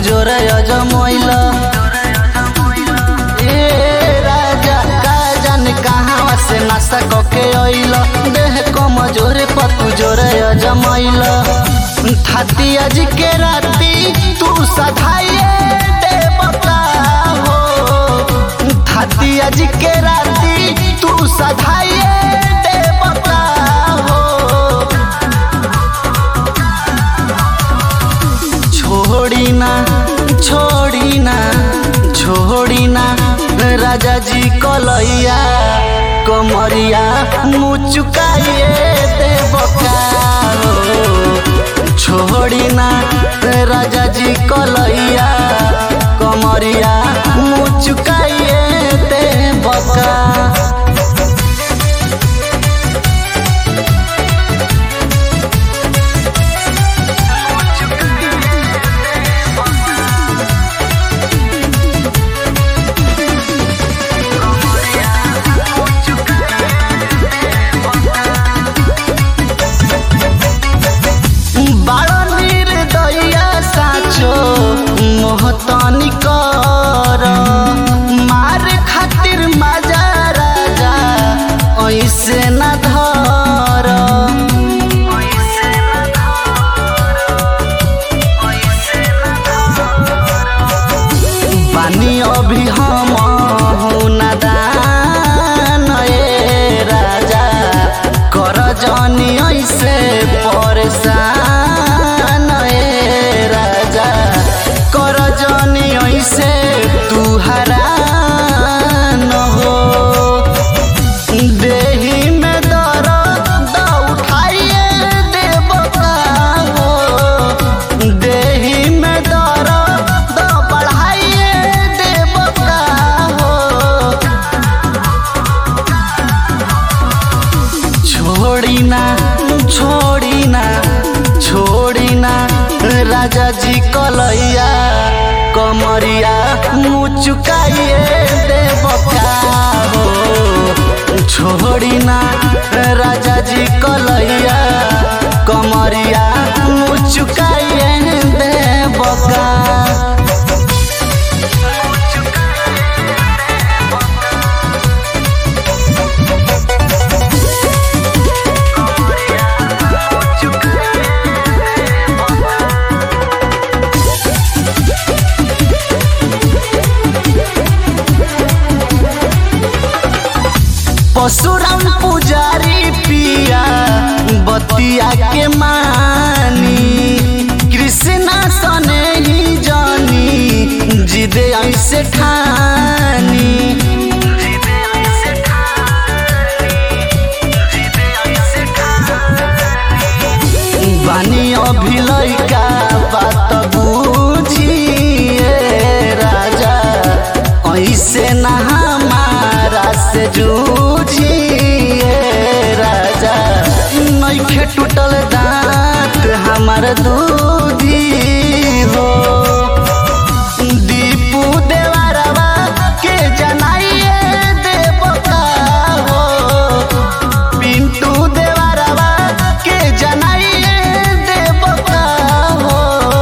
जोरे अजमैल ए राजा का जाने कहाँ से नशा कके अइल देह कमजोरे पतु जोरे अजमैल थाती आज के राती तू सधाइए देवता हो थाती आज के राती तू सधाइए देवता हो छोड़ी ना छोड़ी ना छोड़ी ना राजा जी कलैया कमरिया मुचुकाइए देवका छोड़ी ना राजा जी कलैया कमरिया मुचुकाइए देवका बाड़ निर्दया साचो मोहतनी कर मार खातिर मजा राजा ऐसे न धर बानी अभी हम नादान ए राजा कर जनी ऐसे परेशान ए राजा कर जनी ऐसे तू हरान हो देही में दर्द उठाइए देवता हो देही में दर्द बढ़ाइए देवता हो छोड़ी ना छोड़ी ना छोड़ी ना राजा जी कलैया कमरिया मुचुकाइए देवका हो छोड़ी ना राजा जी कलैया कमरिया मुचुकाइए देवका परशुराम पुजारी पिया बतिया के मानी कृष्णा सने ही जानी जिदे ऐसे ठानी बानी अभी लैका बात बुझिए राजा ऐसे ना हमारा से जूझिए राजा नैखे टूटल दांत हमार दूधी हो दीपू देवरवा के जनाइए देवता हो पिंटू देवरवा के जनाइए देवता हो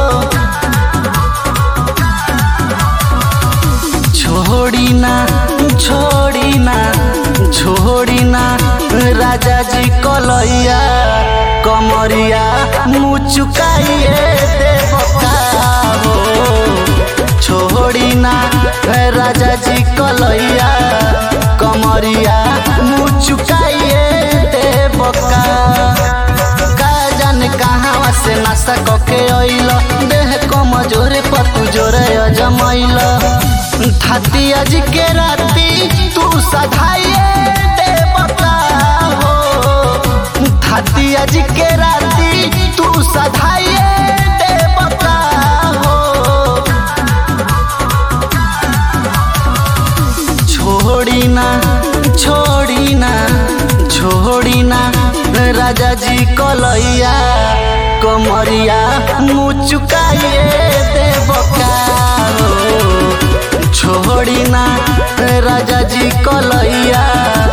छोड़ी ना छोड़ी ना छोड़ी ना राजा जी कलैया कमरिया मुचुकाइए देवता हो छोड़ी ना राजा जी कलैया कमरिया मुचुकाइए देवका का जाने कहाँ से नशा कके अइल देह कमजोरे पतु जोरे अजमैल थाती आज के राती तू सधाइए देवता हो थाती आज के राती तू सधाइए देवता हो छोड़ी ना छोड़ी ना छोड़ी ना राजा जी कलैया कमरिया मुचुकाइए देवका हो छोड़ी ना राजा जी कलैया